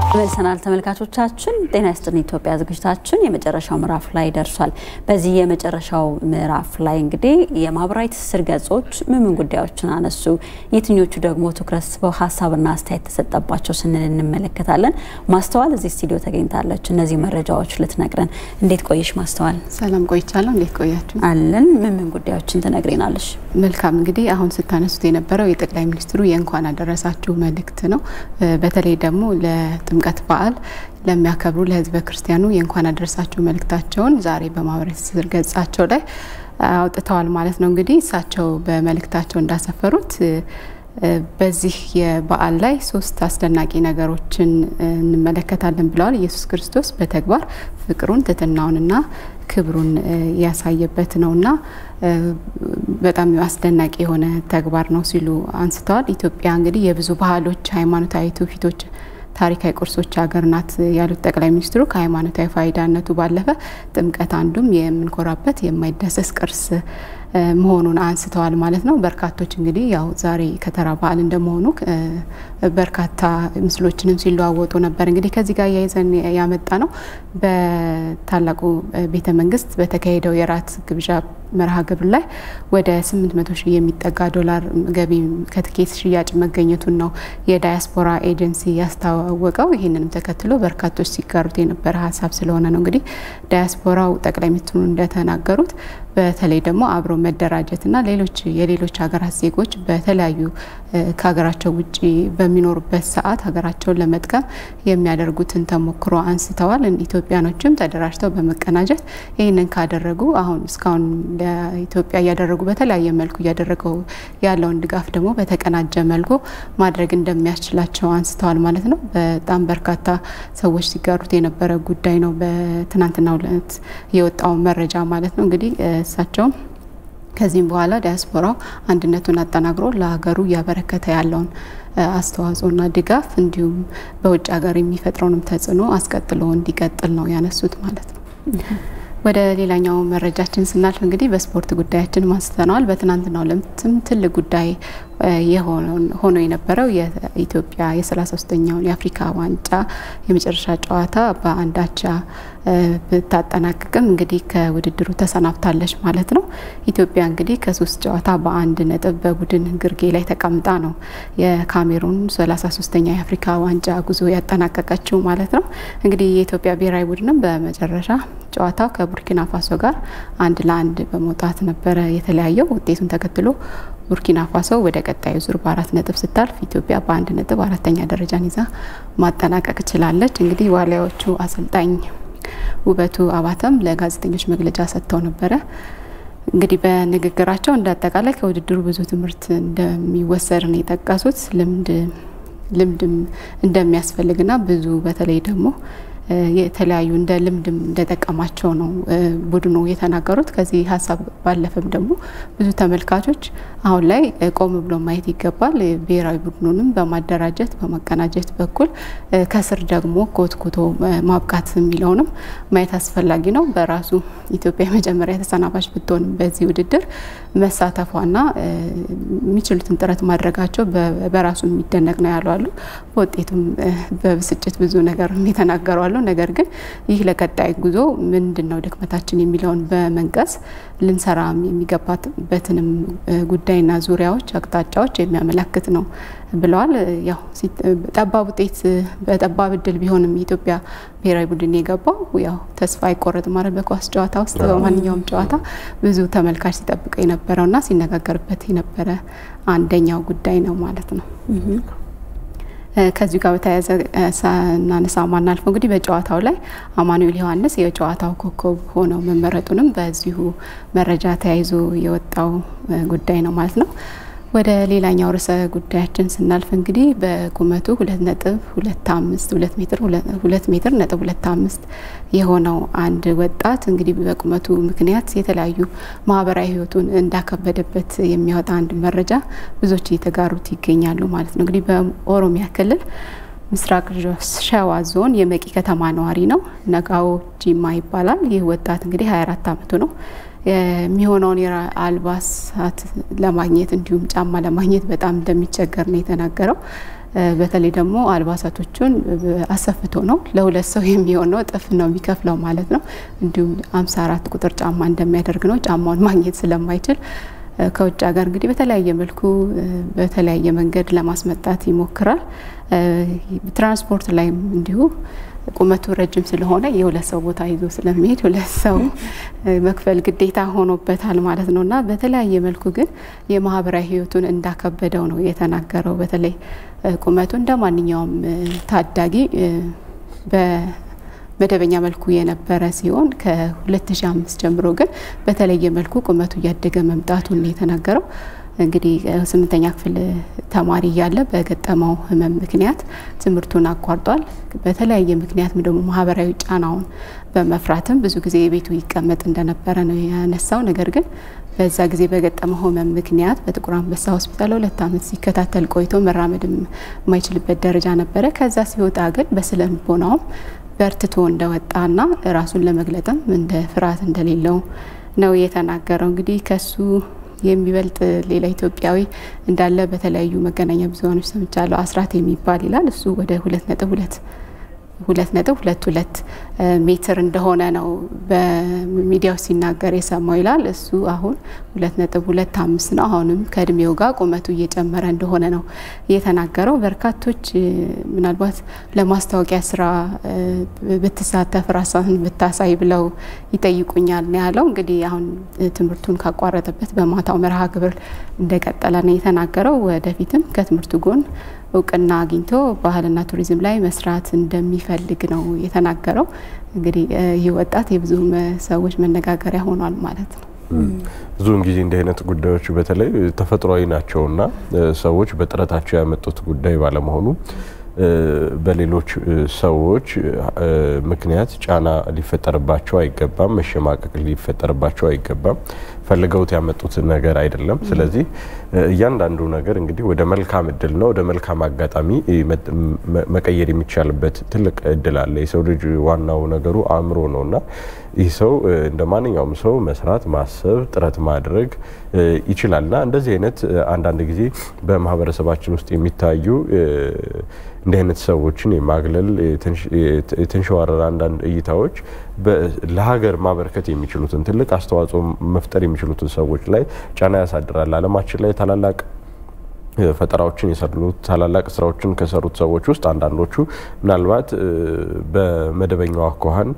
መልሰናል ተመልካቾቻችን። ጤና ይስጥልን ኢትዮጵያ ዝግጅታችን የመጨረሻው ምዕራፍ ላይ ደርሷል። በዚህ የመጨረሻው ምዕራፍ ላይ እንግዲህ የማህበራዊ ትስስር ገጾች ምን ምን ጉዳዮችን አነሱ፣ የትኞቹ ደግሞ ትኩረት ስበው ሀሳብና አስተያየት ተሰጠባቸው ስንል እንመለከታለን። ማስተዋል እዚህ ስቱዲዮ ተገኝታለች። እነዚህ መረጃዎች ልትነግረን። እንዴት ቆየሽ ማስተዋል? ሰላም ቆይቻለሁ። እንዴት ቆያችሁ? አለን። ምን ምን ጉዳዮችን ትነግሬናለሽ? መልካም እንግዲህ አሁን ስታነሱት የነበረው የጠቅላይ ሚኒስትሩ የእንኳን አደረሳችሁ መልእክት ነው። በተለይ ደግሞ ለጥምቀት በዓል ለሚያከብሩ ለሕዝበ ክርስቲያኑ የእንኳን አደረሳችሁ መልእክታቸውን ዛሬ በማህበራዊ ትስስር ገጻቸው ላይ አውጥተዋል ማለት ነው። እንግዲህ እሳቸው በመልእክታቸው እንዳሰፈሩት በዚህ የበዓል ላይ ሶስት አስደናቂ ነገሮችን እንመለከታለን ብለዋል። ኢየሱስ ክርስቶስ በተግባር ፍቅሩን ትህትናውንና ክብሩን ያሳየበት ነውና በጣም አስደናቂ የሆነ ተግባር ነው ሲሉ አንስተዋል። ኢትዮጵያ እንግዲህ የብዙ ባህሎች፣ ሃይማኖታዊ ትውፊቶች ታሪካዊ ቅርሶች ሀገር ናት ያሉት ጠቅላይ ሚኒስትሩ ከሃይማኖታዊ ፋይዳነቱ ባለፈ ጥምቀት አንዱም የምንኮራበት የማይዳሰስ ቅርስ መሆኑን አንስተዋል ማለት ነው። በርካቶች እንግዲህ ያው ዛሬ ከተራ በዓል እንደመሆኑ በርካታ ምስሎችንም ሲለዋወጡ ነበር። እንግዲህ ከዚህ ጋር እያይዘን ያመጣ ነው በታላቁ ቤተ መንግስት በተካሄደው የራት ግብዣ መርሃ ግብር ላይ ወደ 800 ሺህ የሚጠጋ ዶላር ገቢ ከትኬት ሽያጭ መገኘቱን ነው የዳያስፖራ ኤጀንሲ ያስታወቀው። ይህንንም ተከትሎ በርካቶች ሲጋሩት የነበረ ሀሳብ ስለሆነ ነው እንግዲህ ዳያስፖራው ጠቅላይ ሚኒስትሩ እንደተናገሩት በተለይ ደግሞ አብሮ መደራጀትና ሌሎች የሌሎች ሀገራት ዜጎች በተለያዩ ከሀገራቸው ውጭ በሚኖሩበት ሰዓት ሀገራቸውን ለመጥቀም የሚያደርጉትን ተሞክሮ አንስተዋል። ኢትዮጵያኖችም ተደራጅተው በመቀናጀት ይህንን ካደረጉ አሁን እስካሁን ለኢትዮጵያ እያደረጉ በተለያየ መልኩ እያደረገው ያለውን ድጋፍ ደግሞ በተቀናጀ መልኩ ማድረግ እንደሚያስችላቸው አንስተዋል ማለት ነው። በጣም በርካታ ሰዎች ሲጋሩት የነበረ ጉዳይ ነው። በትናንትናው ዕለት የወጣው መረጃ ማለት ነው እንግዲህ እሳቸውም ከዚህም በኋላ ዲያስፖራው አንድነቱን አጠናክሮ ለሀገሩ እያበረከተ ያለውን አስተዋጽኦና ድጋፍ እንዲሁም በውጭ ሀገር የሚፈጥረውንም ተጽዕኖ አስቀጥሎ እንዲቀጥል ነው ያነሱት ማለት ነው። ወደ ሌላኛው መረጃችን ስናልፍ እንግዲህ በስፖርት ጉዳያችን ማንስተነዋል። በትናንትናው ዕለትም ትልቅ ጉዳይ ሆኖ የነበረው የኢትዮጵያ የ33ኛውን የአፍሪካ ዋንጫ የመጨረሻ ጨዋታ በአንድ አቻ ብታጠናቅቅም እንግዲህ ከውድድሩ ተሰናብታለች ማለት ነው። ኢትዮጵያ እንግዲህ ከሶስት ጨዋታ በአንድ ነጥብ በቡድን ግርጌ ላይ ተቀምጣ ነው የካሜሩን 33ኛ የአፍሪካ ዋንጫ ጉዞ ያጠናቀቀችው ማለት ነው። እንግዲህ የኢትዮጵያ ብሔራዊ ቡድንም በመጨረሻ ጨዋታው ከቡርኪና ፋሶ ጋር አንድ ለአንድ በመውጣት ነበረ የተለያየው። ውጤቱን ተከትሎ ቡርኪና ፋሶ ወደ ቀጣዩ ዙር በአራት ነጥብ ስታልፍ ኢትዮጵያ በአንድ ነጥብ አራተኛ ደረጃን ይዛ ማጠናቀቅ ችላለች። እንግዲህ ዋሊያዎቹ አሰልጣኝ ውበቱ አባተም ለጋዜጠኞች መግለጫ ሰጥተው ነበረ። እንግዲህ በንግግራቸው እንደ አጠቃላይ ከውድድሩ ብዙ ትምህርት እንደሚወሰድ ነው የጠቀሱት። ልምድ ልምድም እንደሚያስፈልግና ብዙ በተለይ ደግሞ የተለያዩ እንደ ልምድም እንደጠቀማቸው ነው ቡድኑ የተናገሩት። ከዚህ ሀሳብ ባለፈም ደግሞ ብዙ ተመልካቾች አሁን ላይ ቆም ብሎ ማየት ይገባል። ብሔራዊ ቡድኑንም በማደራጀት በማቀናጀት በኩል ከስር ደግሞ ኮትኩቶ ማብቃት የሚለውንም ማየት አስፈላጊ ነው። በራሱ ኢትዮጵያ የመጀመሪያ ተሰናባች ብትሆንም በዚህ ውድድር መሳተፏና የሚችሉትን ጥረት ማድረጋቸው በራሱ የሚደነቅ ነው ያሉ አሉ። በውጤቱም በብስጭት ብዙ ነገር የተናገሩ አሉ። ነገር ግን ይህ ለቀጣይ ጉዞ ምንድን ነው ድክመታችን የሚለውን በመንቀስ ልንሰራ የሚገባበትንም ጉዳይና ዙሪያዎች፣ አቅጣጫዎች የሚያመላክት ነው ብለዋል። ያው ጠባብ ውጤት በጠባብ እድል ቢሆንም የኢትዮጵያ ብሔራዊ ቡድን የገባው ያው ተስፋ አይቆረጥም ማለት በኳስ ጨዋታ ውስጥ በማንኛውም ጨዋታ ብዙ ተመልካች ሲጠብቀው የነበረውና ሲነጋገርበት የነበረ አንደኛው ጉዳይ ነው ማለት ነው። ከዚሁ ጋር በተያያዘ ሳናነሳ ማናልፈው እንግዲህ በጨዋታው ላይ አማኑኤል ዮሐንስ የጨዋታው ኮከብ ሆነው መመረጡንም በዚሁ መረጃ ተያይዞ የወጣው ጉዳይ ነው ማለት ነው። ወደ ሌላኛው ርዕሰ ጉዳያችን ስናልፍ እንግዲህ በቁመቱ ሁለት ነጥብ ሁለት አምስት ሁለት ሜትር ሁለት ሜትር ነጥብ ሁለት አምስት የሆነው አንድ ወጣት እንግዲህ በቁመቱ ምክንያት የተለያዩ ማህበራዊ ሕይወቱን እንዳከበደበት የሚያወጣ አንድ መረጃ ብዙዎች እየተጋሩት ይገኛሉ ማለት ነው። እንግዲህ በኦሮሚያ ክልል ምስራቅ ሸዋ ዞን የመቂ ከተማ ነዋሪ ነው። ነጋዎ ጂማ ይባላል። ይህ ወጣት እንግዲህ 24 ዓመቱ ነው። የሚሆነውን አልባሳት ለማግኘት እንዲሁም ጫማ ለማግኘት በጣም እንደሚቸገር ነው የተናገረው። በተለይ ደግሞ አልባሳቶቹን አሰፍቶ ነው ለሁለት ሰው የሚሆን ነው እጥፍ ነው የሚከፍለው ማለት ነው። እንዲሁም 54 ቁጥር ጫማ እንደሚያደርግ ነው። ጫማውን ማግኘት ስለማይችል ከውጭ ሀገር እንግዲህ በተለያየ መልኩ በተለያየ መንገድ ለማስመጣት ይሞክራል። ትራንስፖርት ላይም እንዲሁ ቁመቱ ረጅም ስለሆነ የሁለት ሰው ቦታ ይዞ ስለሚሄድ ሁለት ሰው መክፈል ግዴታ ሆኖበታል ማለት ነው እና በተለያየ መልኩ ግን የማህበራዊ ሕይወቱን እንዳከበደው ነው የተናገረው። በተለይ ቁመቱ እንደ ማንኛውም ታዳጊ በመደበኛ መልኩ የነበረ ሲሆን ከ2005 ጀምሮ ግን በተለየ መልኩ ቁመቱ እያደገ መምጣቱን ነው የተናገረው። እንግዲህ ስምንተኛ ክፍል ተማሪ እያለ በገጠመው ህመም ምክንያት ትምህርቱን አቋርጧል። በተለያየ ምክንያትም ደግሞ ማህበራዊ ጫናውን በመፍራትም ብዙ ጊዜ የቤቱ ይቀመጥ እንደነበረ ነው ያነሳው። ነገር ግን በዛ ጊዜ በገጠመው ህመም ምክንያት በጥቁር አንበሳ ሆስፒታል ሁለት ዓመት ሲከታተል ቆይቶ መራመድ የማይችልበት ደረጃ ነበረ። ከዛ ሲወጣ ግን በስነ ልቦናውም በርትቶ እንደወጣና ራሱን ለመግለጥም እንደ ፍርሃት እንደሌለው ነው የተናገረው። እንግዲህ ከሱ የሚበልጥ ሌላ ኢትዮጵያዊ እንዳለ በተለያዩ መገናኛ ብዙኃኖች ሰምቻለሁ። አስራት የሚባል ይላል እሱ ወደ ሁለት ነጥብ ሁለት ሁለት ነጥብ ሁለት ሁለት ሜትር እንደሆነ ነው በሚዲያው ሲናገር የሰማው ይላል። እሱ አሁን ሁለት ነጥብ ሁለት አምስት ነው። አሁንም ከእድሜው ጋር ቁመቱ እየጨመረ እንደሆነ ነው የተናገረው። በርካቶች ምናልባት ለማስታወቂያ ስራ ብትሳተፍ ራስህን ብታሳይ ብለው ይጠይቁኛል ነው ያለው። እንግዲህ አሁን ትምህርቱን ካቋረጠበት በማታው መርሃ ግብር እንደቀጠለ ነው የተናገረው። ወደፊትም ከትምህርቱ ጎን እውቅና አግኝቶ ባህልና ቱሪዝም ላይ መስራት እንደሚፈልግ ነው የተናገረው። እንግዲህ ይህ ወጣት የብዙ ሰዎች መነጋገሪያ ሆኗል ማለት ነው። ብዙውን ጊዜ እንዲህ አይነት ጉዳዮች በተለይ ተፈጥሯዊ ናቸውና ሰዎች በጥረታቸው ያመጡት ጉዳይ ባለመሆኑ በሌሎች ሰዎች ምክንያት ጫና ሊፈጠርባቸው አይገባም። መሸማቀቅ ሊፈጠርባቸው አይገባም። ፈልገውት ያመጡት ነገር አይደለም። ስለዚህ እያንዳንዱ ነገር እንግዲህ ወደ መልካም እድል ነው ወደ መልካም አጋጣሚ መቀየር የሚቻልበት ትልቅ እድል አለ። የሰው ልጅ ዋናው ነገሩ አእምሮ ነው እና ይህ ሰው እንደ ማንኛውም ሰው መስራት፣ ማሰብ፣ ጥረት ማድረግ ይችላል እና እንደዚህ አይነት አንዳንድ ጊዜ በማህበረሰባችን ውስጥ የሚታዩ እንዲህ አይነት ሰዎችን የማግለል የተንሸዋረረ አንዳንድ እይታዎች ለሀገር ማበርከት የሚችሉትን ትልቅ አስተዋጽኦ መፍጠር የሚችሉትን ሰዎች ላይ ጫና ያሳድራል። ዓለማችን ላይ ታላላቅ ፈጠራዎችን የሰሩት ታላላቅ ስራዎችን ከሰሩት ሰዎች ውስጥ አንዳንዶቹ ምናልባት በመደበኛው አኳኋን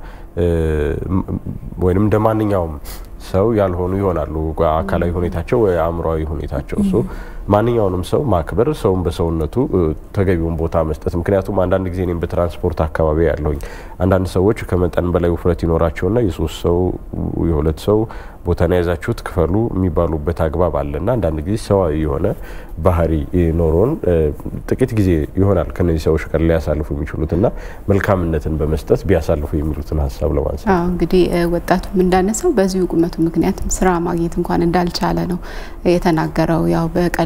ወይም እንደ ማንኛውም ሰው ያልሆኑ ይሆናሉ። አካላዊ ሁኔታቸው ወይ አእምሯዊ ሁኔታቸው እሱ ማንኛውንም ሰው ማክበር፣ ሰውን በሰውነቱ ተገቢውን ቦታ መስጠት። ምክንያቱም አንዳንድ ጊዜ እኔም በትራንስፖርት አካባቢ ያለሁኝ አንዳንድ ሰዎች ከመጠን በላይ ውፍረት ይኖራቸውና የሶስት ሰው የሁለት ሰው ቦታን የያዛችሁት ክፈሉ የሚባሉበት አግባብ አለና አንዳንድ ጊዜ ሰዋዊ የሆነ ባህሪ ኖሮን ጥቂት ጊዜ ይሆናል ከነዚህ ሰዎች ጋር ሊያሳልፉ የሚችሉትና መልካምነትን በመስጠት ቢያሳልፉ የሚሉትን ሀሳብ ለማንሳት እንግዲህ ወጣቱም እንዳነሳው በዚሁ ቁመቱ ምክንያት ስራ ማግኘት እንኳን እንዳልቻለ ነው የተናገረው። ያው በቀላሉ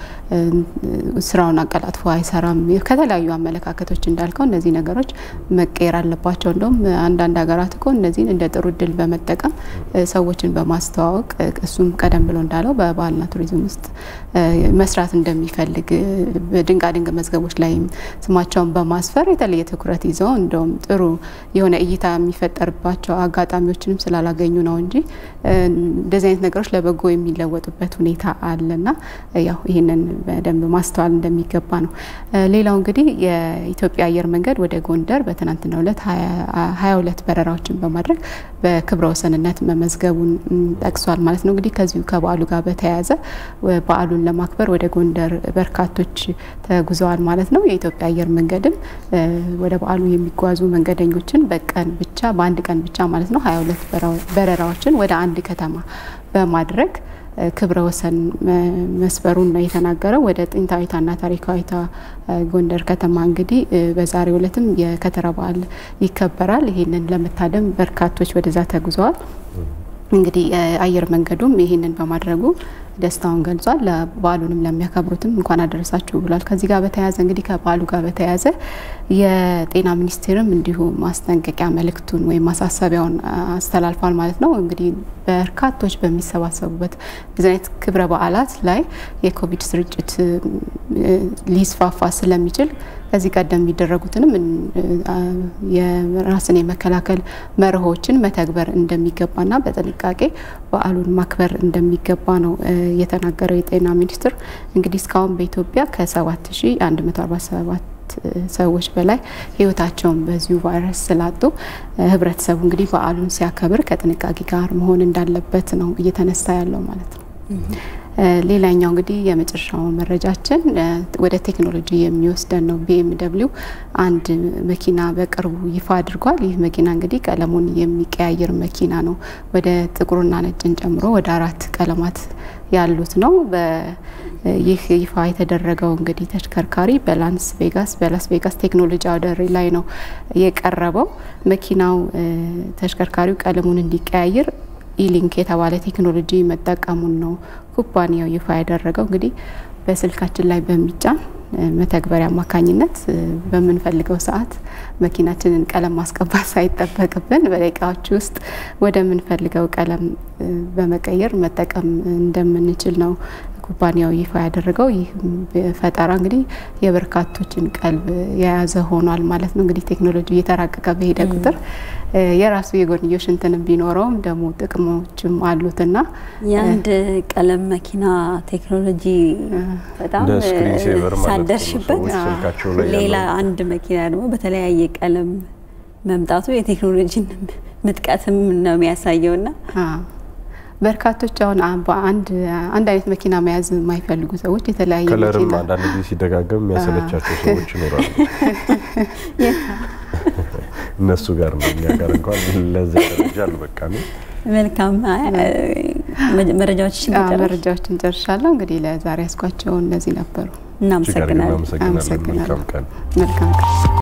ስራውን አቀላጥፎ አይሰራም። ከተለያዩ አመለካከቶች እንዳልከው እነዚህ ነገሮች መቀየር አለባቸው። እንደውም አንዳንድ ሀገራት እኮ እነዚህን እንደ ጥሩ እድል በመጠቀም ሰዎችን በማስተዋወቅ እሱም ቀደም ብሎ እንዳለው በባህልና ቱሪዝም ውስጥ መስራት እንደሚፈልግ በድንቃድንቅ መዝገቦች ላይ ስማቸውን በማስፈር የተለየ ትኩረት ይዘው እንደውም ጥሩ የሆነ እይታ የሚፈጠርባቸው አጋጣሚዎችንም ስላላገኙ ነው እንጂ እንደዚህ አይነት ነገሮች ለበጎ የሚለወጡበት ሁኔታ አለና ያው ይህንን በደንብ ማስተዋል እንደሚገባ ነው። ሌላው እንግዲህ የኢትዮጵያ አየር መንገድ ወደ ጎንደር በትናንትናው ዕለት ሀያ ሁለት በረራዎችን በማድረግ በክብረ ወሰንነት መመዝገቡን ጠቅሷል ማለት ነው። እንግዲህ ከዚሁ ከበዓሉ ጋር በተያያዘ በዓሉን ለማክበር ወደ ጎንደር በርካቶች ተጉዘዋል ማለት ነው። የኢትዮጵያ አየር መንገድም ወደ በዓሉ የሚጓዙ መንገደኞችን በቀን ብቻ በአንድ ቀን ብቻ ማለት ነው ሀያ ሁለት በረራዎችን ወደ አንድ ከተማ በማድረግ ክብረ ወሰን መስበሩን ነው የተናገረው። ወደ ጥንታዊቷና ታሪካዊቷ ጎንደር ከተማ እንግዲህ በዛሬው ዕለትም የከተራ በዓል ይከበራል። ይህንን ለመታደም በርካቶች ወደዛ ተጉዘዋል። እንግዲህ አየር መንገዱም ይህንን በማድረጉ ደስታውን ገልጿል። ለበዓሉንም ለሚያከብሩትም እንኳን አደረሳችሁ ብሏል። ከዚህ ጋር በተያያዘ እንግዲህ ከበዓሉ ጋር በተያያዘ የጤና ሚኒስቴርም እንዲሁ ማስጠንቀቂያ መልእክቱን ወይም ማሳሰቢያውን አስተላልፏል ማለት ነው። እንግዲህ በርካቶች በሚሰባሰቡበት እንደዚህ አይነት ክብረ በዓላት ላይ የኮቪድ ስርጭት ሊስፋፋ ስለሚችል ከዚህ ቀደም የሚደረጉትንም የራስን የመከላከል መርሆችን መተግበር እንደሚገባና በጥንቃቄ በዓሉን ማክበር እንደሚገባ ነው የተናገረው የጤና ሚኒስትር። እንግዲህ እስካሁን በኢትዮጵያ ከ7147 ሰዎች በላይ ህይወታቸውን በዚሁ ቫይረስ ስላጡ ህብረተሰቡ እንግዲህ በዓሉን ሲያከብር ከጥንቃቄ ጋር መሆን እንዳለበት ነው እየተነሳ ያለው ማለት ነው። ሌላኛው እንግዲህ የመጨረሻው መረጃችን ወደ ቴክኖሎጂ የሚወስደን ነው። ቢኤምደብሊው አንድ መኪና በቅርቡ ይፋ አድርጓል። ይህ መኪና እንግዲህ ቀለሙን የሚቀያየር መኪና ነው። ወደ ጥቁርና ነጭን ጨምሮ ወደ አራት ቀለማት ያሉት ነው። ይህ ይፋ የተደረገው እንግዲህ ተሽከርካሪ በላስ ቬጋስ በላስ ቬጋስ ቴክኖሎጂ አውደ ርዕይ ላይ ነው የቀረበው። መኪናው ተሽከርካሪው ቀለሙን እንዲቀያየር ኢሊንክ የተባለ ቴክኖሎጂ መጠቀሙን ነው ኩባንያው ይፋ ያደረገው። እንግዲህ በስልካችን ላይ በሚጫን መተግበሪያ አማካኝነት በምንፈልገው ሰዓት መኪናችንን ቀለም ማስቀባት ሳይጠበቅብን በደቂቃዎች ውስጥ ወደምንፈልገው ቀለም በመቀየር መጠቀም እንደምንችል ነው ኩባንያው ይፋ ያደረገው። ይህ ፈጠራ እንግዲህ የበርካቶችን ቀልብ የያዘ ሆኗል ማለት ነው። እንግዲህ ቴክኖሎጂ እየተራቀቀ በሄደ ቁጥር የራሱ የጎንዮሽ እንትንም ቢኖረውም ደግሞ ጥቅሞችም አሉትና የአንድ ቀለም መኪና ቴክኖሎጂ በጣም ሳደርሽበት ሌላ አንድ መኪና ደግሞ በተለያየ ቀለም መምጣቱ የቴክኖሎጂን ምጥቀትም ነው የሚያሳየውና በርካቶች አሁን በአንድ አንድ አይነት መኪና መያዝ የማይፈልጉ ሰዎች የተለያየ ከለርም መኪና አንዳንድ ጊዜ ሲደጋገም የሚያሰለቻቸው ሰዎች ይኖራሉ። እነሱ ጋር ነው። እኛ ጋር እንኳን ለዚያ ደረጃ አልበቃም። መልካም መረጃዎችን መረጃዎችን ጨርሻለሁ። እንግዲህ ለዛሬ ያስኳቸው እነዚህ ነበሩ። እናመሰግናለን። እናመሰግናለን። መልካም ቀን። መልካም ቀን